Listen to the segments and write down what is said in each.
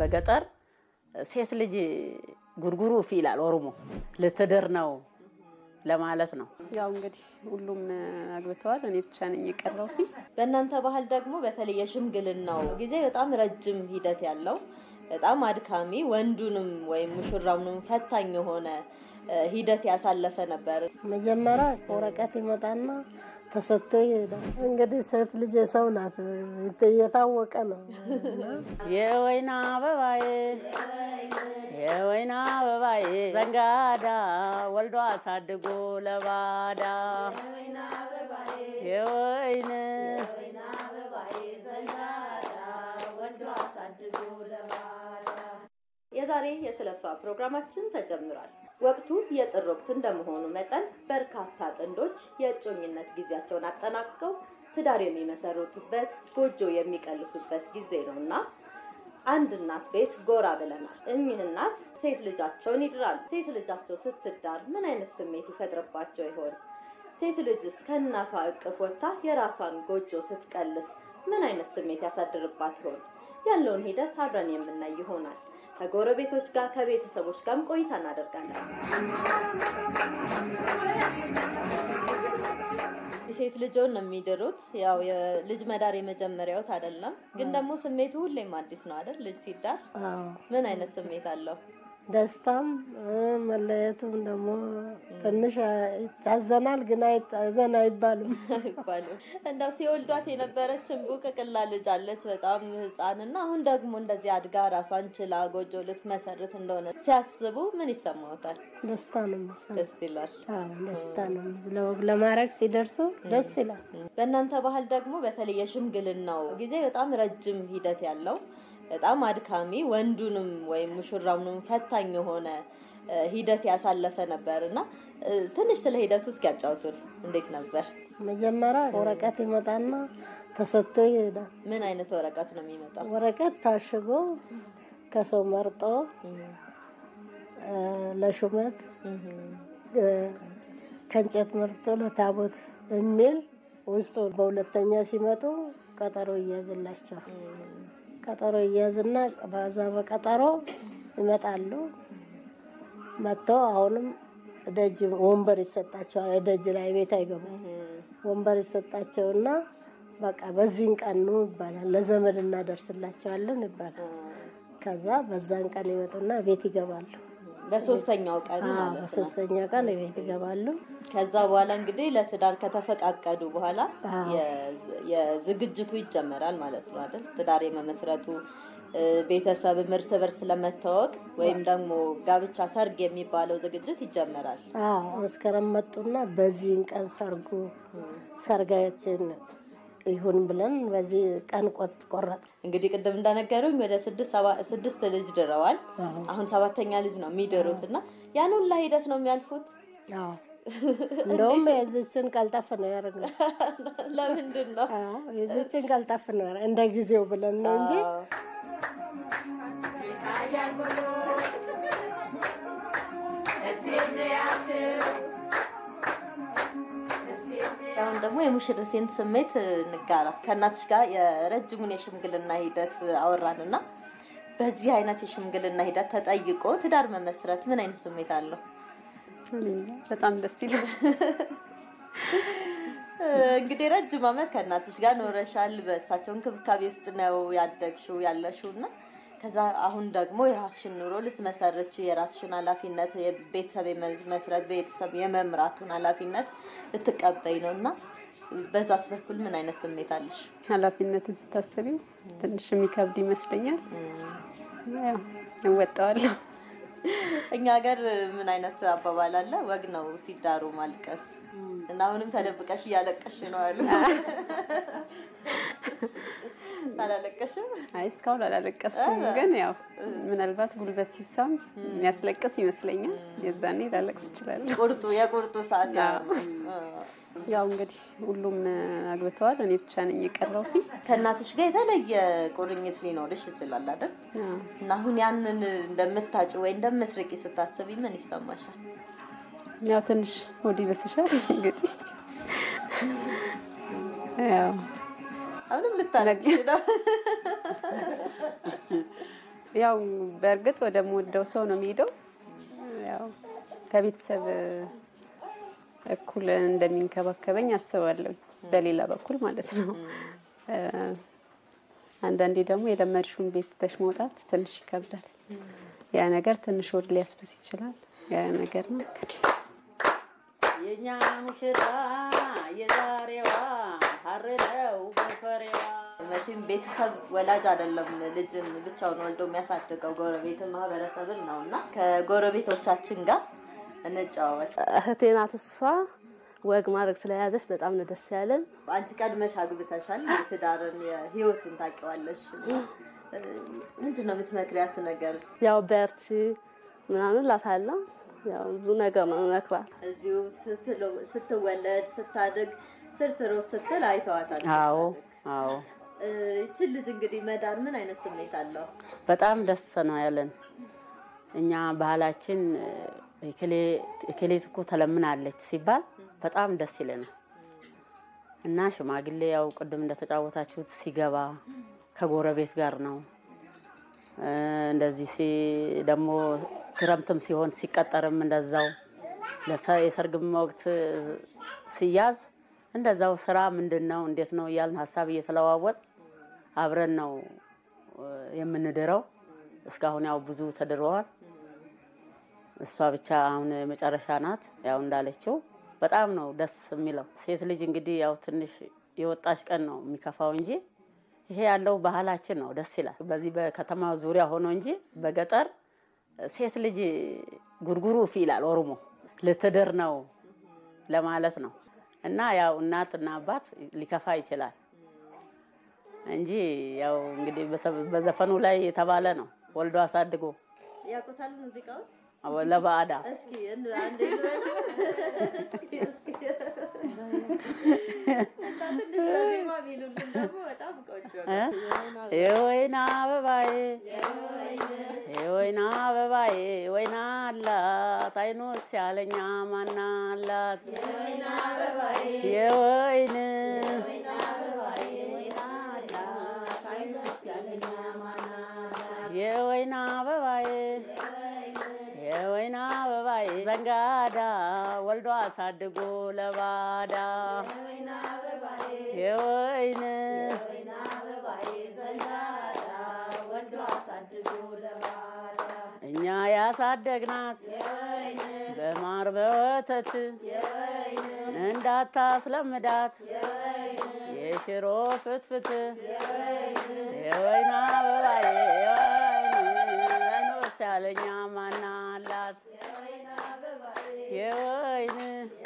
በገጠር ሴት ልጅ ጉርጉሩ ፊ ይላል ኦሮሞ ልትድር ነው ለማለት ነው። ያው እንግዲህ ሁሉም አግብተዋል። እኔ ብቻ ነኝ የቀረሁት። በእናንተ ባህል ደግሞ በተለይ የሽምግልናው ጊዜ በጣም ረጅም ሂደት ያለው በጣም አድካሚ ወንዱንም ወይም ሙሽራውንም ፈታኝ የሆነ ሂደት ያሳለፈ ነበር። መጀመሪያ ወረቀት ይመጣና ተሰጥቶ ይሄዳል። እንግዲህ ሴት ልጅ የሰው ናት፣ የታወቀ ነው። የወይና አበባዬ የወይና አበባዬ ዘንጋዳ ወልዶ አሳድጎ ለባዳ የወይን የዛሬ የስለሷ ፕሮግራማችን ተጀምሯል። ወቅቱ የጥር ወቅት እንደመሆኑ መጠን በርካታ ጥንዶች የእጮኝነት ጊዜያቸውን አጠናቅቀው ትዳር የሚመሰርቱበት ጎጆ የሚቀልሱበት ጊዜ ነው እና አንድ እናት ቤት ጎራ ብለናል። እኚህ እናት ሴት ልጃቸውን ይድራሉ። ሴት ልጃቸው ስትዳር ምን አይነት ስሜት ይፈጥርባቸው ይሆን? ሴት ልጅስ ከእናቷ እቅፍ ወጥታ የራሷን ጎጆ ስትቀልስ ምን አይነት ስሜት ያሳድርባት ይሆን? ያለውን ሂደት አብረን የምናይ ይሆናል። ከጎረቤቶች ጋር ከቤተሰቦች ጋርም ቆይታ እናደርጋለን። ሴት ልጆን ነው የሚድሩት። ያው የልጅ መዳር የመጀመሪያውት አይደለም፣ ግን ደግሞ ስሜቱ ሁሌም አዲስ ነው አይደል? ልጅ ሲዳር ምን አይነት ስሜት አለው? ደስታም መለየቱም ደግሞ ትንሽ ይታዘናል፣ ግን አይታዘን አይባልም አይባልም። እንደው ሲወልዷት የነበረች እንቡቅቅላ ልጅ አለች በጣም ህፃን እና አሁን ደግሞ እንደዚህ አድጋ ራሷን ችላ ጎጆ ልትመሰርት እንደሆነ ሲያስቡ ምን ይሰማዎታል? ደስታ ነው የሚሰማው። ደስ ይላል። አዎ ደስታ ነው። ለወግ ለማድረግ ሲደርሱ ደስ ይላል። በእናንተ ባህል ደግሞ በተለይ የሽምግልናው ጊዜ በጣም ረጅም ሂደት ያለው በጣም አድካሚ ወንዱንም ወይም ሙሽራውንም ፈታኝ የሆነ ሂደት ያሳለፈ ነበር እና ትንሽ ስለ ሂደቱ እስኪ ያጫውቱን። እንዴት ነበር? መጀመሪያ ወረቀት ይመጣና ተሰጥቶ ይሄዳል። ምን አይነት ወረቀት ነው የሚመጣው? ወረቀት ታሽጎ ከሰው መርጦ ለሹመት ከእንጨት መርጦ ለታቦት የሚል ውስጡ በሁለተኛ ሲመጡ ቀጠሮ ይያዝላቸዋል። ቀጠሮ ይያዝና በዛ በቀጠሮ ይመጣሉ። መጥተው አሁንም ደጅ ወንበር ይሰጣቸዋል። ደጅ ላይ ቤት አይገቡም። ወንበር ይሰጣቸውና በቃ በዚህን ቀን ነው ይባላል። ለዘመድ እናደርስላቸዋለን ይባላል። ከዛ በዛን ቀን ይመጡና ቤት ይገባሉ። በሶስተኛው ቀን አዎ፣ ማለት ነው። በሶስተኛ ቀን ቤት ይገባሉ። ከዛ በኋላ እንግዲህ ለትዳር ከተፈቃቀዱ በኋላ አዎ። የ- የዝግጅቱ ይጀመራል ማለት ነው አይደል? ትዳር የመመስረቱ እ፣ ቤተሰብም እርስ በርስ ለመታወቅ ወይም ደግሞ ጋብቻ ሰርግ የሚባለው ዝግጅት ይጀመራል። አዎ መስከረም መጡና በዚህን ቀን ሰርጉ ሰርጋችን ይሁን ብለን በዚህ ቀን ቆጥ- ቆረጥ እንግዲህ ቅድም እንደነገሩኝ ወደ ስድስት ሰባ- ስድስት ልጅ ድረዋል። አዎ። አሁን ሰባተኛ ልጅ ነው የሚድሩት እና ያን ሁላ ሂደት ነው የሚያልፉት። አዎ እንደውም የዚችን ቀልጠፍ ነው ያደረግነው። ለምንድን ነው? አዎ የዚችን ቀልጠፍ ነው ያደረግነው። እንደ ጊዜው ብለን ነው እንጂ አዎ። አሁን ደግሞ የሙሽርቴን ስሜት እንጋራ። ከእናትሽ ጋር የረጅሙን የሽምግልና ሂደት አወራን እና በዚህ አይነት የሽምግልና ሂደት ተጠይቆ ትዳር መመስረት ምን አይነት ስሜት አለው? እኔ እንጃ፣ በጣም ደስ ይላል። እንግዲህ ረጅም ዓመት ከእናትሽ ጋር ኖረሻል። በእሳቸው እንክብካቤ ውስጥ ነው ያደግሽው ያለሽው እና ከዛ አሁን ደግሞ የራስሽን ኑሮ ልትመሰርች የራስሽን ኃላፊነት የቤተሰብ የመስረት ቤተሰብ የመምራቱን ኃላፊነት ልትቀበይ ነው እና በዛስ በኩል ምን አይነት ስሜት አለሽ? ኃላፊነትን ስታስቢው ትንሽ የሚከብድ ይመስለኛል። ያው እወጣዋለሁ። እኛ ሀገር ምን አይነት አባባል አለ? ወግ ነው ሲዳሩ ማልቀስ እና አሁንም ተደብቀሽ እያለቀሽ ነው አሉ። አላለቀሽም? አይ እስካሁን አላለቀስኩም፣ ግን ያው ምናልባት ጉልበት ሲሳም የሚያስለቅስ ይመስለኛል። የዛኔ ላለቅስ እችላለሁ። ቁርጡ የቁርጡ ሰዓት ያ ነው። ያው እንግዲህ ሁሉም አግብተዋል። እኔ ብቻ ነኝ የቀረሁት። ከእናትሽ ጋር የተለየ ቁርኝት ሊኖርሽ ይችላል አይደል? እና አሁን ያንን እንደምታጭ ወይ እንደምትርቂ ስታስቢ ምን ይሰማሻል? ያው ትንሽ ወዲህ በስሻል እንግዲህ ያው አሁንም ልታለቅሽ ነው? ያው በእርግጥ ወደምወደው ሰው ነው የሚሄደው። ያው ከቤተሰብ እኩል እንደሚንከባከበኝ አስባለሁ። በሌላ በኩል ማለት ነው። እ፣ አንዳንዴ ደግሞ የለመድሽውን ቤት ትተሽ መውጣት ትንሽ ይከብዳል። ያ ነገር ትንሽ ወድ ሊያስብስ ይችላል። ያ ነገር ነው። የኛ ሙሽራ የዛሬዋ ሀር ነው ጎፈሬዋ። መቼም ቤተሰብ ወላጅ አይደለም ልጅን ብቻውን ወልዶ የሚያሳድገው ጎረቤትን ማህበረሰብን ነው እና ከጎረቤቶቻችን ጋር እንጨዋወት። እህቴ ናት እሷ። ወግ ማድረግ ስለያዘች በጣም ነው ደስ ያለን። አንቺ ቀድመሽ አግብተሻል። የትዳርን የህይወቱን ታውቂዋለሽ። እ፣ ምንድን ነው የምትመክሪያት ነገር? ያው በርቺ ምናምን እላታለሁ። ያው ብዙ ነገር ነው መክራት። እዚሁ ስትለው- ስትወለድ ስታድግ ስርስሮ ስትል አይተዋታል። አዎ አዎ እ፣ ይችን ልጅ እንግዲህ መዳር ምን አይነት ስሜት አለው? በጣም ደስ ነው ያለን። እኛ ባህላችን እከሌት እኮ ተለምናለች ሲባል በጣም ደስ ይለናል። እና ሽማግሌ ያው ቅድም እንደተጫወታችሁት ሲገባ ከጎረቤት ጋር ነው። እ፣ እንደዚህ ሲ ደግሞ ክረምትም ሲሆን ሲቀጠርም እንደዛው ለሰ- የሰርግም ወቅት ሲያዝ እንደዛው ስራ ምንድን ነው እንዴት ነው እያልን ሀሳብ እየተለዋወጥ አብረን ነው እ፣ የምንድረው። እስካሁን ያው ብዙ ተድረዋል። እሷ ብቻ አሁን መጨረሻ ናት። ያው እንዳለችው በጣም ነው ደስ የሚለው። ሴት ልጅ እንግዲህ ያው ትንሽ የወጣች ቀን ነው የሚከፋው እንጂ ይሄ ያለው ባህላችን ነው፣ ደስ ይላል። በዚህ በከተማ ዙሪያ ሆኖ እንጂ በገጠር ሴት ልጅ ጉርጉሩ ፊ ይላል ኦሮሞ ልትድር ነው ለማለት ነው። እና ያው እናትና አባት ሊከፋ ይችላል እንጂ ያው እንግዲህ በሰ- በዘፈኑ ላይ የተባለ ነው ወልዶ አሳድጎ ያውቁታል ሙዚቃውን? ለባዕዳ እስኪ እንደ- አንዴ ልበለው። እስኪ እስኪ እና ትንሽ በዜማ ቢሉልን ደግሞ በጣም ቆንጆ ነው። የወይና አበባዬ የወይና አበባዬ ወይና አላት አይኖስ ያለኛ ማና አላት የወይን የወይና አበባዬ የወይና አበባዬ ዘንጋዳ ወልዶ አሳድጎ ለባዳ የወይን እኛ ያሳደግናት በማር በወተት እንዳታስለምዳት የሽሮ ፍትፍት የወይና አበባዬ የወይን አይኖስ ያለኛ ማና አላት የወይን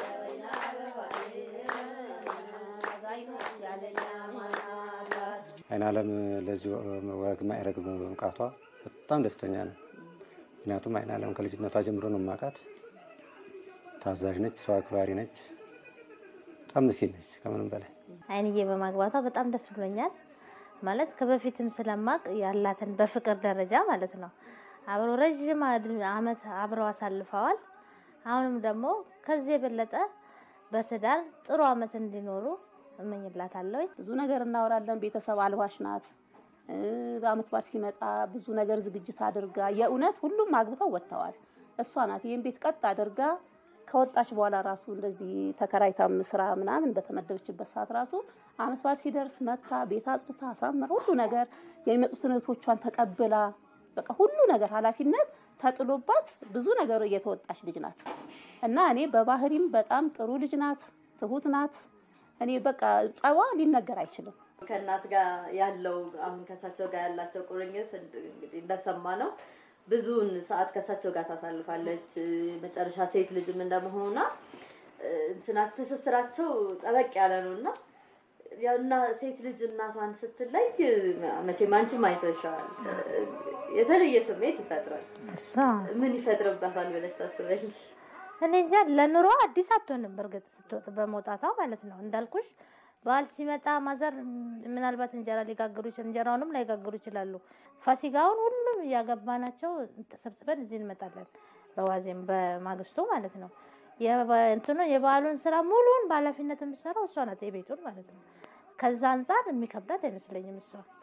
አይን አለም ለዚህ ወግ ማዕረግ በመብቃቷ በጣም ደስተኛ ነው። ምክንያቱም አይን አለም ከልጅነቷ ጀምሮ ነው የማውቃት። ታዛዥ ነች፣ ሰው አክባሪ ነች፣ በጣም ምስኪን ነች ከምንም በላይ አይንዬ በማግባቷ በጣም ደስ ብሎኛል። ማለት ከበፊትም ስለማቅ ያላትን በፍቅር ደረጃ ማለት ነው አብረው ረዥም አመት አብረው አሳልፈዋል። አሁንም ደግሞ ከዚህ የበለጠ በትዳር ጥሩ አመት እንዲኖሩ እመኝላታለሁ። ብዙ ነገር እናወራለን። ቤተሰብ አልባሽ ናት። እ፣ በአመት በዓል ሲመጣ ብዙ ነገር ዝግጅት አድርጋ የእውነት ሁሉም አግብተው ወጥተዋል። እሷ ናት ይህን ቤት ቀጥ አድርጋ ከወጣች በኋላ ራሱ እንደዚህ ተከራይታም ስራ ምናምን በተመደበችበት ሰዓት ራሱ አመት በዓል ሲደርስ መታ ቤት አጽድታ አሳምራ ሁሉ ነገር የሚመጡትን እህቶቿን ተቀብላ በቃ ሁሉ ነገር ኃላፊነት ተጥሎባት ብዙ ነገር እየተወጣች ልጅ ናት እና እኔ በባህሪም በጣም ጥሩ ልጅ ናት፣ ትሁት ናት። እኔ በቃ ጸባ ሊነገር አይችልም። ከእናት ጋር ያለው አሁን ከእሳቸው ጋር ያላቸው ቁርኝት እንድ- እንግዲህ እንደሰማ ነው ብዙውን ሰዓት ከእሳቸው ጋር ታሳልፋለች። መጨረሻ ሴት ልጅም እንደመሆኗ እ፣ እንትና ትስስራቸው ጠበቅ ያለ ነው እና ያው እና ሴት ልጅ እናቷን ስትለይ መቼም አንቺም አይተሻል፣ የተለየ ስሜት ይፈጥራል። እሷ ምን ይፈጥርባታል ብለሽ ታስበልሽ? እኔ እንጃ ለኑሮ አዲስ አትሆንም። በእርግጥ ስትወጥ በመውጣቷ ማለት ነው እንዳልኩሽ በዓል ሲመጣ ማዘር ምናልባት እንጀራ ሊጋግሩ ይችላል፣ እንጀራውንም ላይጋግሩ ይችላሉ። ፋሲካውን ሁሉም እያገባናቸው ተሰብስበን እዚህ እንመጣለን። በዋዜም በማግስቱ ማለት ነው። የበ- እንትኑ የበዓሉን ስራ ሙሉውን በኃላፊነት የምትሰራው እሷ ናት፣ የቤቱን ማለት ነው። ከዛ አንጻር የሚከብዳት አይመስለኝም እሷ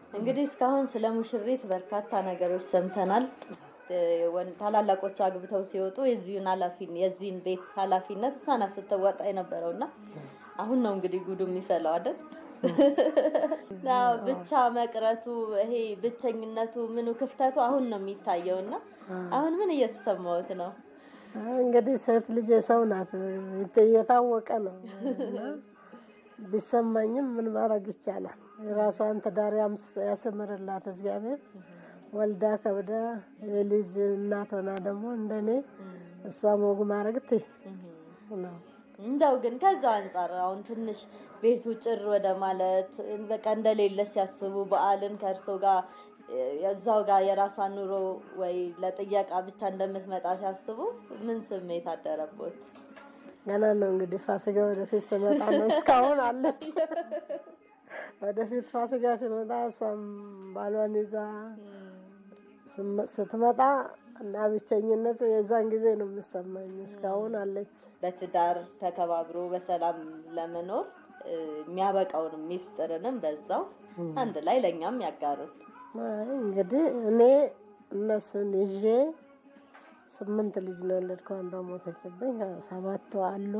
እንግዲህ እስካሁን ስለ ሙሽሪት በርካታ ነገሮች ሰምተናል። እ፣ ወን- ታላላቆቹ አግብተው ሲወጡ የዚህን ኃላፊ የዚህን ቤት ኃላፊነት እሷ ናት ስትወጣ የነበረው እና አሁን ነው እንግዲህ ጉዱ የሚፈላው አይደል? አዎ፣ ብቻ መቅረቱ ይሄ ብቸኝነቱ ምኑ ክፍተቱ አሁን ነው የሚታየው እና አሁን ምን እየተሰማዎት ነው? እንግዲህ ሴት ልጅ የሰው ናት፣ የታወቀ ነው እና ቢሰማኝም ምን ማድረግ ይቻላል? የራሷን ትዳር ያምስ- ያስምርላት እግዚአብሔር። ወልዳ ከብዳ የልጅ እናት ሆና ደግሞ እንደኔ እሷ ሞግ ማድረግ ትይ ነው። እንደው ግን ከዛ አንጻር አሁን ትንሽ ቤቱ ጭር ወደ ማለት በቃ እንደሌለ ሲያስቡ በዓልን ከእርሶ ጋር እዛው ጋር የራሷን ኑሮ ወይ ለጥየቃ ብቻ እንደምትመጣ ሲያስቡ ምን ስሜት አደረቦት? ገና ነው እንግዲህ ፋሲካ ወደፊት ስመጣ ነው። እስካሁን አለች። ወደፊት ፋሲካ ሲመጣ እሷም ባሏን ይዛ ስም- ስትመጣ እና ብቸኝነቱ የዛን ጊዜ ነው የሚሰማኝ። እስካሁን አለች። በትዳር ተከባብሮ በሰላም ለመኖር እ፣ የሚያበቃውንም ሚስጥርንም በዛው አንድ ላይ ለእኛም ያጋሩን። አይ እንግዲህ እኔ እነሱን ይዤ ስምንት ልጅ ነው የወለድኩ። አንዷ ሞተችብኝ። ሰባቱ አሉ።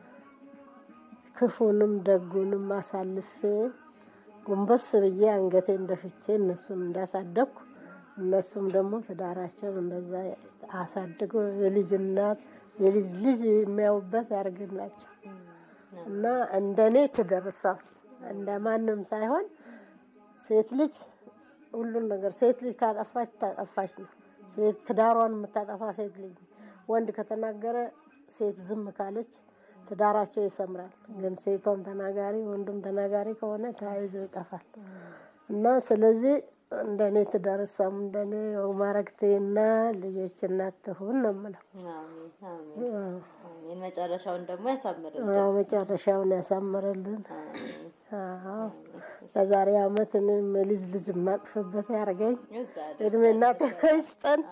ክፉንም ደጉንም አሳልፌ ጎንበስ ብዬ አንገቴን ደፍቼ እነሱን እንዳሳደግኩ እነሱም ደግሞ ትዳራቸውን እንደዛ አሳድጎ የልጅ እናት የልጅ ልጅ የሚያዩበት ያርግላቸው እና እንደኔ ትደርሷ እንደ ማንም ሳይሆን ሴት ልጅ ሁሉን ነገር ሴት ልጅ ካጠፋች ታጠፋች ነው። ሴት ትዳሯን የምታጠፋ ሴት ልጅ ነው። ወንድ ከተናገረ ሴት ዝም ካለች ትዳራቸው ይሰምራል። ግን ሴቷም ተናጋሪ ወንዱም ተናጋሪ ከሆነ ተያይዞ ይጠፋል እና ስለዚህ እንደኔ ትዳር እሷም እንደኔ ማረግቴና ልጆች እናት ትሁን ነው የምለው። አሜን አሜን አሜን። መጨረሻውን ደግሞ ያሳምርልን። አዎ፣ መጨረሻውን ያሳምርልን። አዎ፣ ለዛሬ አመት እኔም የልጅ ልጅ የማቅፍበት ያርገኝ። እዛ እድሜና ጤና ይስጠን።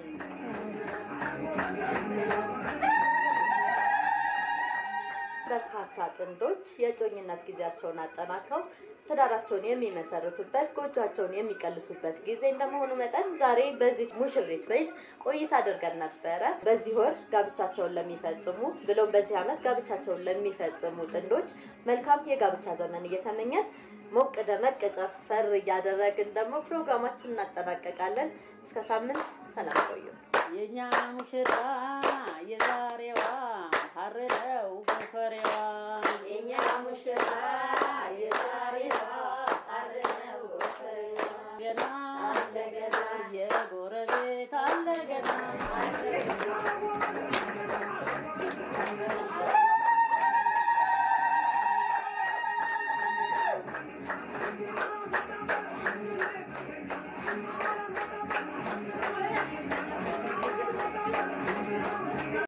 በርካታ ጥንዶች የእጮኝነት ጊዜያቸውን አጠናቀው ትዳራቸውን የሚመሰርቱበት ጎጇቸውን የሚቀልሱበት ጊዜ እንደመሆኑ መጠን ዛሬ በዚህ ሙሽሪት ቤት ቆይታ አድርገን ነበረ። በዚህ ወር ጋብቻቸውን ለሚፈጽሙ ብሎም በዚህ ዓመት ጋብቻቸውን ለሚፈጽሙ ጥንዶች መልካም የጋብቻ ዘመን እየተመኘን ሞቅ ደመቅ ጨፈር እያደረግን ደግሞ ፕሮግራማችን እናጠናቀቃለን። እስከ ሳምንት ሰላም ቆዩ። የኛ ሙሽራ የዛሬዋ ሀረደው ጎፈሬዋ